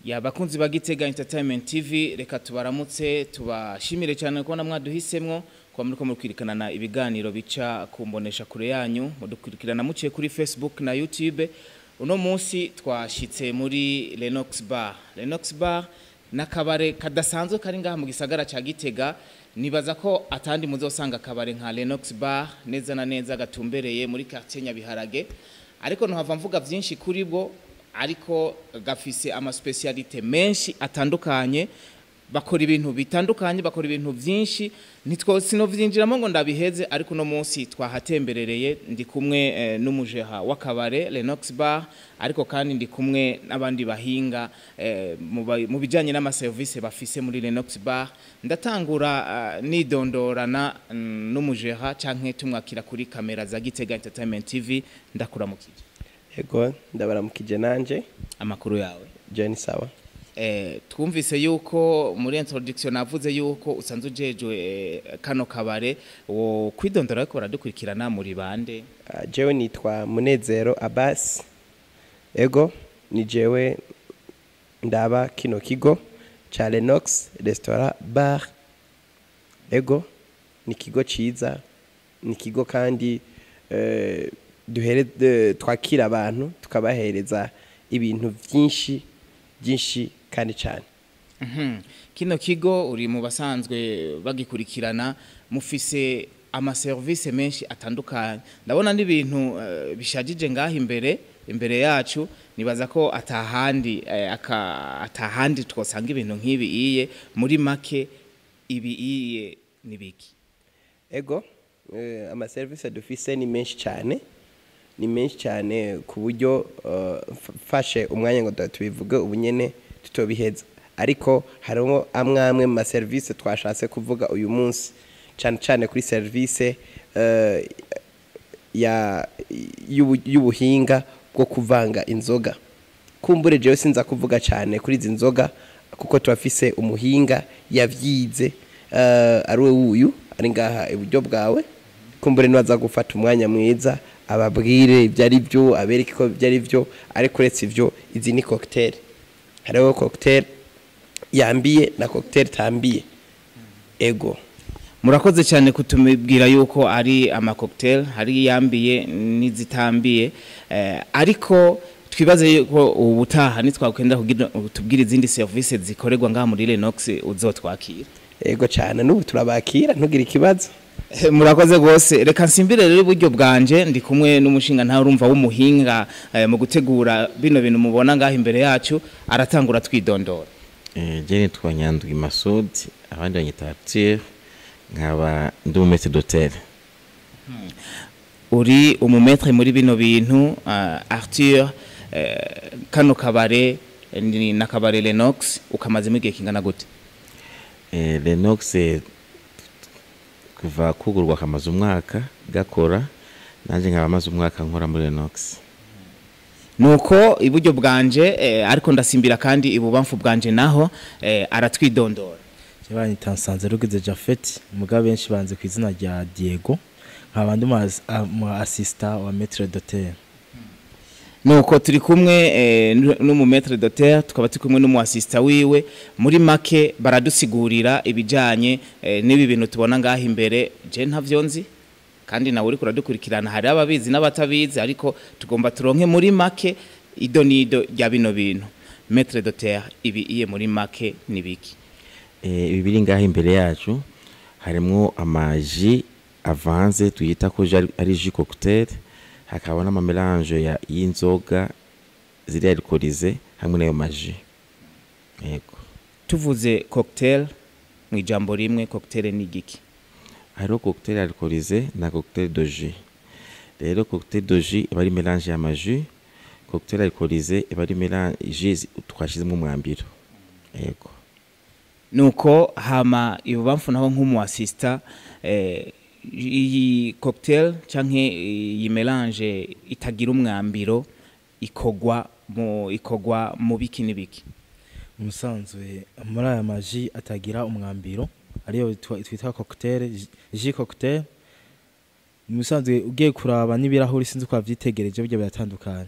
ya bakunzi ba Gitega Entertainment TV reka tubaramutse tubashimire cyane kubona mwaduhisemwo kuba muriko mukurikirana ibiganiro bica ku mbonesha kure yanyu mudukurikirana muciye kuri Facebook na YouTube uno munsi twashitse muri Lenox Bar Lenox Bar nakabare kadasanzwe kari ngaha mu gisagara ca Gitega nibaza ko atandi muzosanga akabare nka Lenox Bar neza na neza gatumbereye muri quartier Nyabiharage ariko ntuhava mvuga vyinshi kuri bwo ariko gafise ama specialite menshi atandukanye bakora ibintu bitandukanye bakora ibintu byinshi nitwo sinovyinjiramo ngo ndabiheze ariko no munsi twahatemberereye ndi kumwe eh, n'umujeha w'akabare Lenox Bar ariko kandi ndi kumwe n'abandi bahinga eh, mu ba- mu bijanye n'ama service bafise muri Lenox Bar ndatangura uh, nidondorana mm, n'umujeha canke tumwakira kuri kamera za Gitega Entertainment TV ndakuramukije Ego ndabaramukije nanje amakuru yawe Jenny sawa Eh, twumvise yuko muri introduction navuze yuko usanzwe ujejwe eh, kano kabare wo kwidondora ariko baradukurikirana muri bande uh, jewe nitwa Munezero Abbas Ego ni jewe ndaba kino kigo cha Lenox Restaurant Bar Ego ni kigo ciza ni kigo kandi eh, duhere de- twakira abantu tukabahereza ibintu vyinshi byinshi kandi cyane Mhm. kino kigo uri mu basanzwe bagikurikirana mufise ama service menshi atandukanye ndabona n'ibintu eh, bishajije ngaho imbere imbere yacu nibaza ko atahandi eh, aka- atahandi twosanga ibintu nk'ibi iye muri make ibi iye nibiki ego eh, amaserivisi dufise ni menshi cyane ni menshi cyane ku buryo eh, mf- mfashe umwanya ngo tuba tubivuge ubu nyene tutobiheza ariko harimo amwe amwe mu maserivisi twashatse kuvuga uyu munsi cyane cyane kuri serivisi eh, ya y'ubu- y'ubuhinga bwo kuvanga inzoga kumbure jewe sinza kuvuga cyane kuri izi nzoga kuko turafise umuhinga yavyize uh, ari we wuyu ari ngaha iburyo bwawe kumbure niwaza gufata umwanya mwiza ababwire ibyo ari byo abereke ko ibyo ari byo ariko uretse ivyo izi ni cocktail hariho cocktail yambiye na cocktail tambiye ego murakoze cyane kutumibwira yuko ari ama cocktail hari yambiye n'izitambiye eh, ariko twibaze yuko ubutaha nitwakwenda kugira tubwire izindi service zikorerwa ngaha muri Lenox uzotwakira ego cyane n'ubu turabakira ntugire ikibazo Eh, murakoze rwose reka nsimbire rero iburyo bwanje ndi kumwe n'umushinga ntawe urumva w'umuhinga eh, mu gutegura bino bintu mubona ngaha imbere yacu aratangura twidondora Eh, je nitwa Nyandwi Masudi abandi banyita Arthur nkaba ndi umumete d'hotel uri umumetre muri bino bintu uh, Arthur eh, kano kabare eh, ni na kabare Lenox ukamazemo igihe kingana gute eh, Lenox eh, kuva kugurwa kamaze umwaka gakora nanje nkaba maze umwaka nkora muri Lenox nuko iburyo bwanje eh, ariko ndasimbira kandi ibubamfu bwanje naho eh, aratwidondora banyita nsanze rugize Jafet muga benshi banze ku izina rya Diego nkaba ndi mu assistant wa maître d'hôtel nuko turi kumwe eh, nu- n'umumetre d'hôtel tukaba turi kumwe n'umuasista wiwe muri make baradusigurira ibijanye eh, n'ibi bintu tubona ngaha imbere je ntavyo nzi kandi nawe uriko uradukurikirana hari ababizi n'abatabizi ariko tugomba turonke muri make ido nido rya bino bintu maître d'hôtel ibi iye muri make nibiki eh, ibi biri ngaho imbere yacu harimwo amaji avanze tuyita ko je ari- ari jus cocktail hakaba n'amamelange ya- y'inzoga ziri alcoolize hamwe n'ayo maji yego tuvuze cocktail mu ijambo rimwe cocktail ni igiki hariho cocktail alcoolisé na cocktail de jus rero cocktail de jus iba ari mélange y'amajus cocktail alcoolisé iba ari mélange jus twashizemo umwambiro yego nuko hama ibubamfu naho nk'umuasista eh, iyi cocktail canke iyi melange itagira umwambiro ikogwa mu ikogwa mu biki n'ibiki umusanzwe muri aya maji atagira umwambiro ariyo twa- twita cocktail ji- ji cocktail umusanzwe ugiye kuraba n'ibirahuri sinzi ko wavyitegereje burya biratandukanye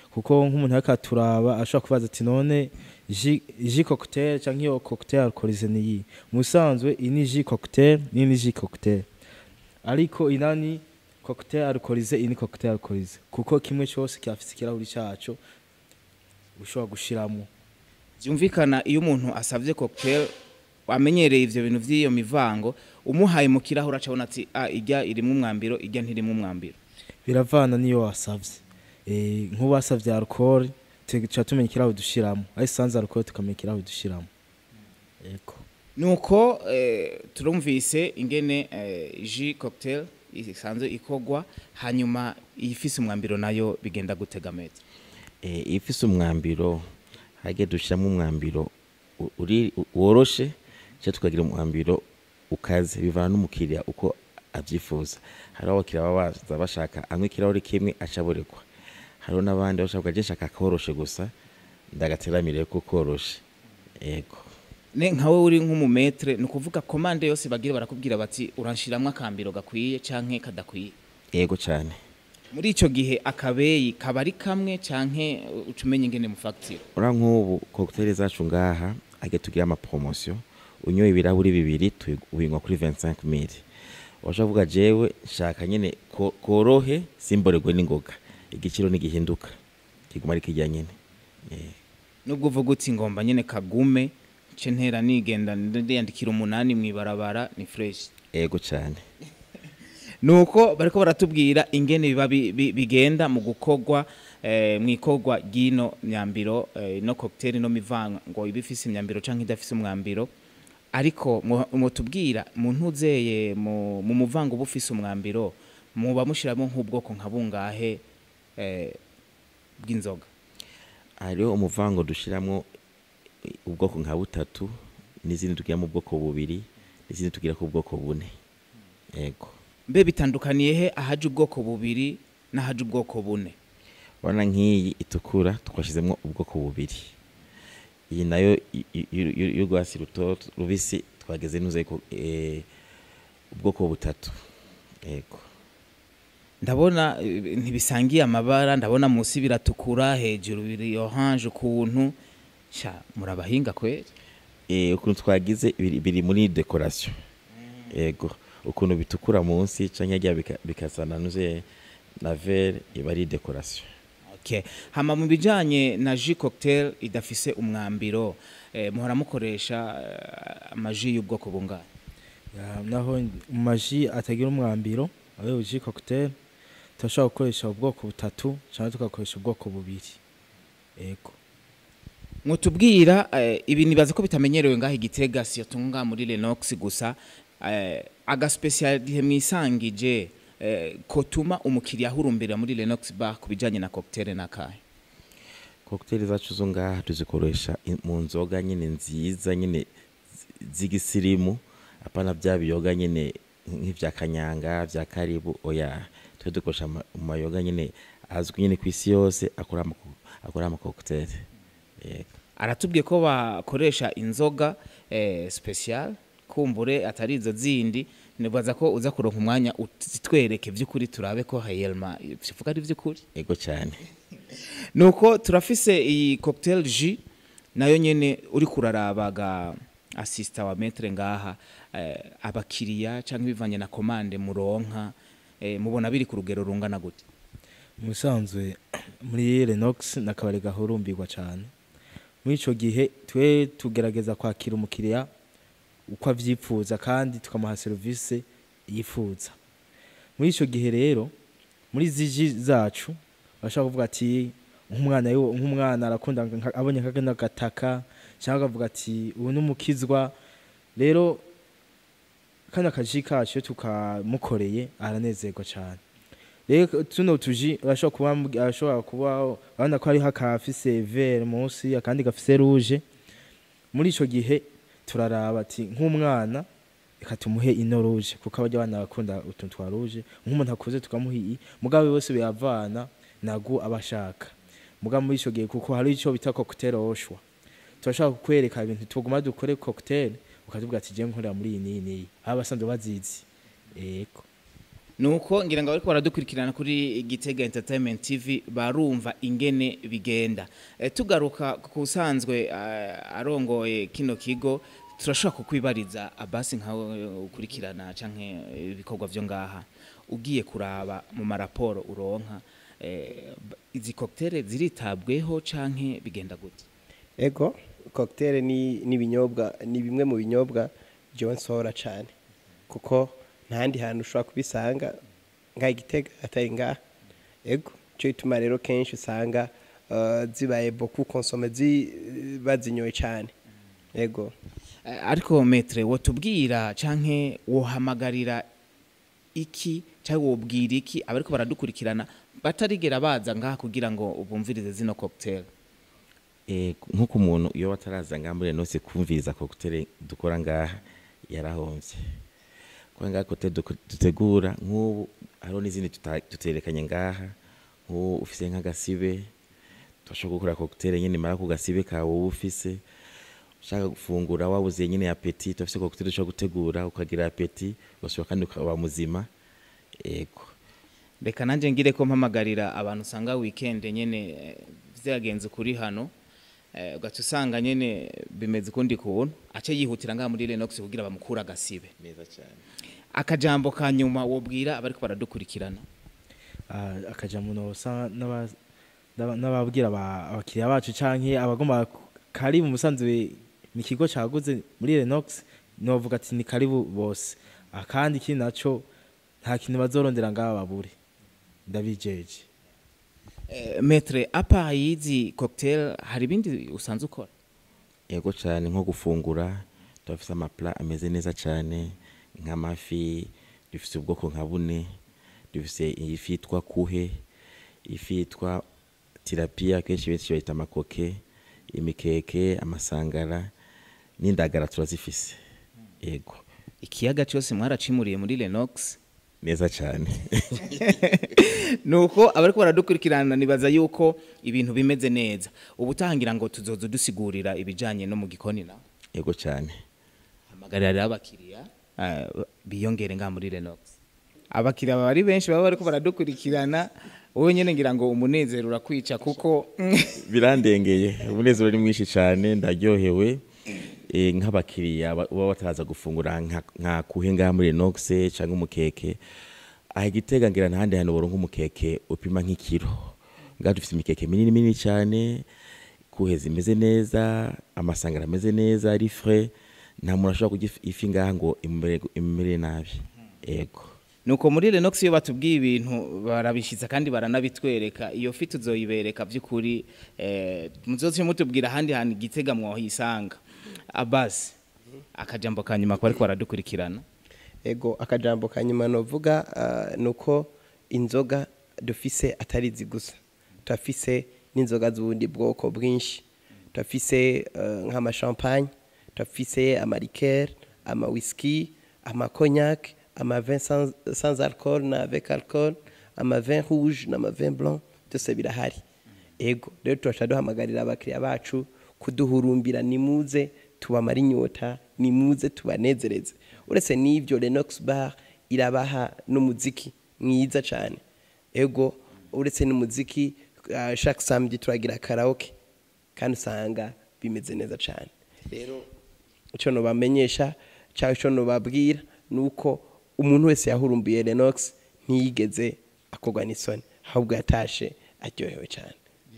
kuko nk'umuntu ariko aturaba ashobora kubaza ati none ji ji cocktail cyangwa iyo cocktail alcoolisée ni iyi mu bisanzwe iyi ni ji cocktail n'iyi ni ji cocktail ariko inani cocktail alcoolisée iyi ni cocktail alcoolisée kuko kimwe cyose kirafise ikirahuri cyaco ushobora gushiramo byumvikana iyo umuntu asabye cocktail amenyereye ivyo bintu vy'iyo mivango umuhaye mu kirahure acabona ati ah ijya irimo umwambiro ijya ntirimo umwambiro biravana niyo wasavye eh nk'ubu wasavye alcool tuca tumenya ikirahuri dushiramo ari sans alcool tukamenya ikirahuri dushiramo yego nuko eh, turumvise ingene eh, ji cocktail isanzwe ikogwa hanyuma ifise umwambiro nayo bigenda gutega meza Eh, iyo ufise umwambiro hage dushiramo umwambiro u- uri u- woroshe cyangwa tukagira umwambiro ukaze bivana n'umukiriya uko abyifuza hariho abakiriya baba baza bashaka anywa ikirahuri kimwe acaborekwa hariho n'abandi bashaka je nshaka koroshe gusa ndagateramire ko koroshe yego ne nkawe uri nk'umumetre ni ukuvuga komande yose bagira barakubwira bati uranshiramwo akambiro gakwiye canke kadakwiye yego cyane muri ico gihe akabeyi kaba ari kamwe canke uca umenya ingene mufagitira ura nk'ubu cocktail zacu ngaha age tugira amapromotion unyoye ibirahuri bibiri tu- ubinywa kuri 25 mili washaka kuvuga jewe nshaka nyene ko- korohe simboregwe n'ingoga igiciro ntigihinduka kiguma ari kirya nyene Eh, nubwo uvuga uti ngomba nyene kagume nce ntera nigenda ndiyandikira umunani mw'ibarabara ni fresh yego cyane nuko bariko baratubwira ingene biba bi- bi- bigenda mu gukogwa eh, mwikogwa ryino myambiro eh, no cocktail no mivango iba ifise imyambiro canke idafise umwambiro ariko mu- mutubwira mu ntuzeye mu mu muvango uba ufise umwambiro muba mushiramo nk'ubwoko nka bungahe eh, bw'inzoga hariho umuvango dushiramwo ubwoko nka butatu n'izindi tugira mu bwoko bubiri n'izindi tugira ku bwoko bune yego mbe bitandukaniye he ahaje ubwoko bubiri n'ahaje ubwoko bune urabona nk'iyi itukura twashyizemo ubwoko bubiri iyi nayo y- y- y- y'urwatsi rutoto rubisi twageze nuze ko eh, ubwoko butatu yego ndabona eh, ntibisangiye amabara ndabona munsi biratukura hejuru biri orange ukuntu sha murabahinga kweri Eh, ukuntu twagize biri biri muri decoration yego ukuntu bitukura munsi canke rya bika- bikasana nuze na vert iba ari decoration okay hama mu bijanye na jus cocktail idafise umwambiro eh, muhora mukoresha eh, amaji y'ubwoko bungahe Ya, naho mu maji atagira umwambiro ayo ji cocktail turashobora gukoresha ubwoko butatu cyangwa tugakoresha ubwoko bubiri yego mwutubwira eh, ibi nibaza ko bitamenyerewe ngaho igitega siyo tunga muri Lenox gusa eh, agaspecialite mwisangije eh, kotuma umukiriya ahurumbira muri Lenox bar ku bijanye na cocktail nakahe cocktail zacu zo ngaha tuzikoresha in- mu nzoga nyine nziza nyine zi- z'igisirimu apana bya biyoga nyine nk'ivya kanyanga vya karibu oya twe dukoresha ama- mu mayoga nyine azwi nyine ku isi yose akora ama akora ama cocktail yego aratubwiye ko bakoresha inzoga eh, special kumbure atari izo zindi nibaza ko uza kuronka umwanya utitwereke vy'ukuri turabe ko hayelma bivuga ari vy'ukuri yego cyane nuko turafise iyi cocktail J nayo nyene uri kurarabaga assista wa metre ngaha eh, abakiriya canke bivanye na commande muronka eh, mubona biri ku rugero rungana gute mu bisanzwe muri Lenox nakabari gahurumbirwa cyane muri ico gihe twe tugerageza kwakira umukiriya uko avyifuza kandi tukamuha serivisi yifuza muri ico gihe rero muri ziji zacu bashaka kuvuga ati nk'umwana yo- nk'umwana arakunda nka- abonye kagenda gataka cyangwa akavuga ati ubu ni umukizwa rero kano akaji kacu iyo tukamukoreye aranezerwa cyane rero tuno tuji arashobora kuba mbwi- arashobora kuba urabona ko hariho akafise vere munsi akandi gafise rouge muri ico gihe turaraba ati nk'umwana reka tumuhe ino rouge kuko abajya abana bakunda utuntu twa rouge nk'umuntu akuze tukamuha iyi mugabo bose biravana nagu aba ashaka mugabo muri ico gihe kuko hari ico bita cocktail oshwa turashaka kukwereka ibintu tuguma dukore cocktail ukatubwira ati je nkorera muri iyi n'iyi n'iyi aba basanzwe bazizi yego nuko ngira ngo bariko baradukurikirana kuri Gitega Entertainment TV barumva ingene bigenda e, tugaruka ku sanzwe uh, arongoye kino kigo turashobora kukwibariza abasi nkawe ukurikirana canke ibikorwa vyo ngaha ugiye kuraba mu maraporo uronka eh, izi cocktail ziritabweho canke bigenda gute ego cocktail ni n'ibinyobwa ni bimwe mu binyobwa jewe nsohora cyane kuko ntahandi hantu ushobora kubisanga nka igitega atari ngaha ego cyo bituma rero kenshi usanga uh, zibaye beaucoup consome zi bazinyoye cyane ego Eh, ariko metre wotubwira canke wohamagarira iki cyangwa wobwira iki abariko baradukurikirana batarigera baza ngaha kugira ngo bumvirize zino cocktail Eh, nk'uko umuntu iyo wataraza ngaha muri renose kumviriza cocktail dukora ngaha yarahomvye kubera ngaha cocktail duko- dutegura nk'ubu hariho n'izindi tuta- tuterekanye ngaha nk'ubu ufise nk'agasibe turashobora gukora cocktail nyene mara ku gasibe kawe wowe ufise ushaka gufungura wabuze nyene apeti turafise cocktail dushobora gutegura ukagira apeti ugasubira kandi ukaba muzima ego reka nanjye ngire ko mpamagarira abantu usanga weekend nyene eh, vyagenze kuri hano eh, ugaca usanga nyene bimeze ukundi kuntu ace yihutira ngaha muri Lenox kugira bamukura agasibe neza cyane akajambo ka nyuma wobwira abariko baradukurikirana Ah, akajambo nosa n'aba- n'aba- n'ababwira aba- abakiriya bacu canke abagomba ku- karibu musanzwe ni ikigo caguze muri Renox novuga ati ni karibu bose Ah, kandi ikindi naco nta kintu bazorondera ngaha babure ndabijeje eh, metre apa yizi cocktail hari ibindi usanzwe ukora yego cyane nko gufungura turafise amapla ameze neza cyane nk'amafi dufise ubwoko nka bune dufise ifi yitwa kuhe ifi yitwa tirapiya kenshi benshi bayita amakoke imikeke amasangara n'indagara turazifise yego ikiyaga cyose mwaracimuriye muri Lenox neza cyane nuko abariko baradukurikirana nibaza yuko ibintu bimeze neza ubu utangira ngo tuzoza dusigurira ibijanye no mu gikoni nawe yego cyane hamagarira rero abakiriya eh, biyongere ngaha muri Lenox abakiriya baba ari benshi baba bariko baradukurikirana wowe nyene ngira ngo umunezero urakwica kuko birandengeye umunezero ni mwinshi cyane ndaryohewe Eh, nk'abakiriya ba- baba bataza gufungura nka- nka kuhe ngaha muri Renox cyangwa umukeke aha igitega ngira ntahandi hantu boronka umukeke upima nk'ikiro ngaha dufite imikeke minini minini cyane kuhe zimeze neza amasangara ameze neza ari frais nta muntu ashobora kurya ifi- ifi ngaha ngo imumere imumere nabi ego nuko muri Lenox iyo batubwiye ibintu barabishiza kandi baranabitwereka iyo fi tuzoyibereka by'ukuri eh, muzoce mutubwira ahandi hantu igitega mwohisanga abasi akajambo ka nyuma ko ariko baradukurikirana ego akajambo ka nyuma novuga uh, nuko inzoga dufise atari izi gusa turafise n'inzoga z'ubundi bwoko bwinshi turafise uh, nk'amashampagne turafise amarikere amawiski amakognac amavin sans, sans alcool na avec alcool amavin rouge n'amavin blanc byose birahari ego rero turaca duhamagarira abakiriya bacu kuduhurumbira nimuze tubamara inyota nimuze tubanezereze uretse n'ibyo Lenox bar irabaha n'umuziki mwiza cyane ego uretse n'umuziki uh, chaque samedi turagira karaoke kandi usanga bimeze neza cyane rero icyo nobamenyesha cyangwa icyo nobabwira ni uko umuntu wese yahurumbiye Lenox ntiyigeze akorwa n'isoni ahubwo yatashe aryohewe cyane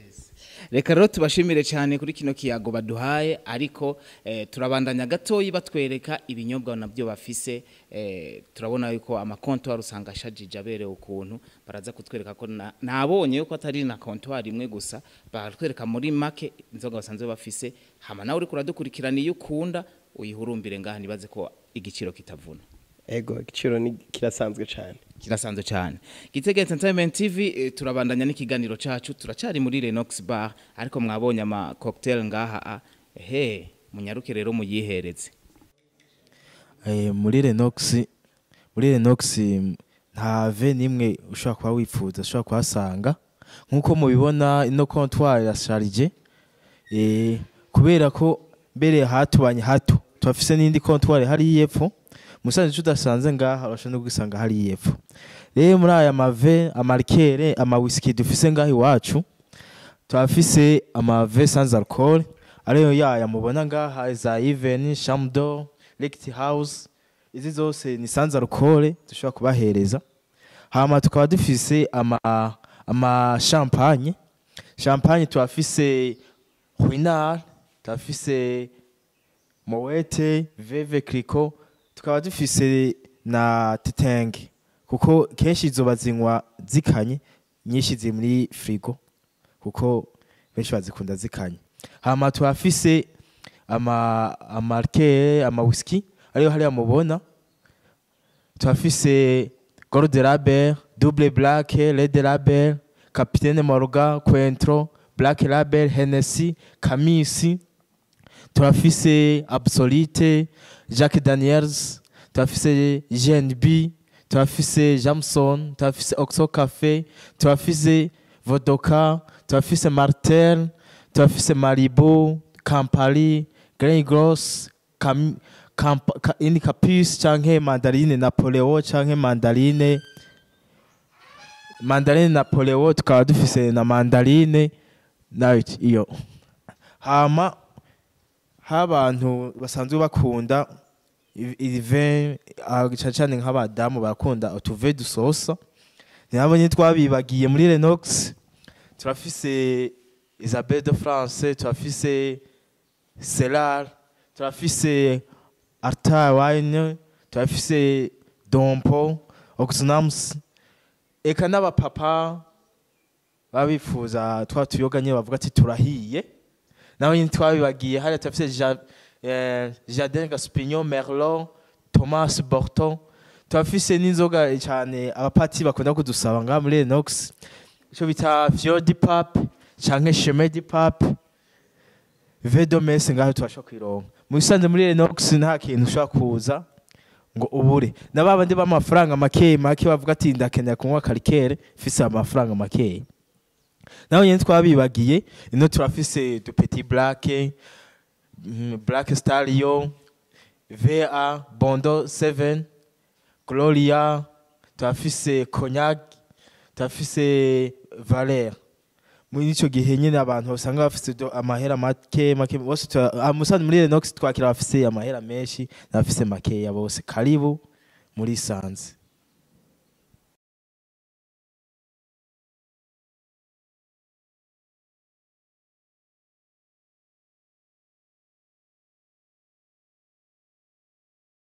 reka rero tubashimire cyane kuri kino kiyago baduhaye ariko eh, turabandanya gatoyi batwereka ibinyobwa nabyo bafise eh, turabona yuko amakontwari usanga ashajije aberewe ukuntu baraza kutwereka ko na- nabonye yuko atari na kontwari imwe gusa baratwereka muri make inzoga basanzwe bafise hama nawe uriko uradukurikirana iyo ukunda uyihurumbire ngaha nibaze ko igiciro kitavuna ego igiciro ni kirasanzwe cyane kirasanzwe cyane gitega entertainment tv eh, turabandanya n'ikiganiro cacu turacari muri Lenox bar ariko mwabonye ama cocktail ngaha ah, ehe munyaruke rero muyihereze Eh, muri Renox muri Renox mm, nta ve nimwe ushobora kuba wifuza ushobora kuhasanga nk'uko mubibona ino comptoir irasharije eh, kubera ko mbere hatubanye hato turafise n'indi comptoir hari y'epfo musanze ico udasanze ngaha urashobora no kwisanga hari yepfo rero muri aya mave amarikere amawisiki dufise ngaha iwacu turafise amave sans alcool ariyo yaya mubona ngaha za even shamdo licked house izi zose ni sans alcool dushobora kubahereza hama tukaba dufise ama ama champagne champagne turafise ruinard turafise mowete veve clico tukaba dufise na tetenge kuko kenshi izo bazinywa zikanye nyinshi ziri muri frigo kuko benshi bazikunda zikanye hama turafise ama amarkere ama whisky ariyo hariya mubona turafise gold label double black red label capitaine morgan cointreau black label hennessy kamisi turafise absolute jacques daniels turafise gnb turafise jamson turafise oxo cafe turafise vodoka turafise martel turafise maribo campari grain gros Cam, Camp, ka, ini capus canke mandarine napoleo canke mandarine mandarine napoleo tukaba dufise na mandarine nayo iyo hama habantu basanzwe bakunda irive cyane cyane nk'abadamu barakunda utuve dusosa nabo nyine twabibagiye muri Lenox turafise Isabelle de France turafise Cellar turafise Arta Wine turafise Dompo Oxnams eka n'abapapa babifuza twa tuyoga nyine bavuga ati turahiye naho nyine twabibagiye hariya turafise ja, eh, Jardin Gaspignon Merlot Thomas Borton turafise n'inzoga cyane abapati bakunda kudusaba ngaha muri Lenox icyo bita Fior di Pape canke Chemin di Pape Vedomese ngaho tubasha kwironka mu bisanzwe muri Lenox nta kintu ushobora kuza ngo ubure na babandi b'amafaranga make make bavuga ati ndakenera kunywa karikere fise amafaranga make naho nyine twabibagiye ino turafise du petit black mm, black stallion va bondo 7 gloria turafise cognac turafise valer muri ico gihe nyine abantu usanga bafise do- amahera make make bose tura- ah, musanze muri Lenox twakira abafise amahera menshi n'abafise makeya bose karibu muri sanze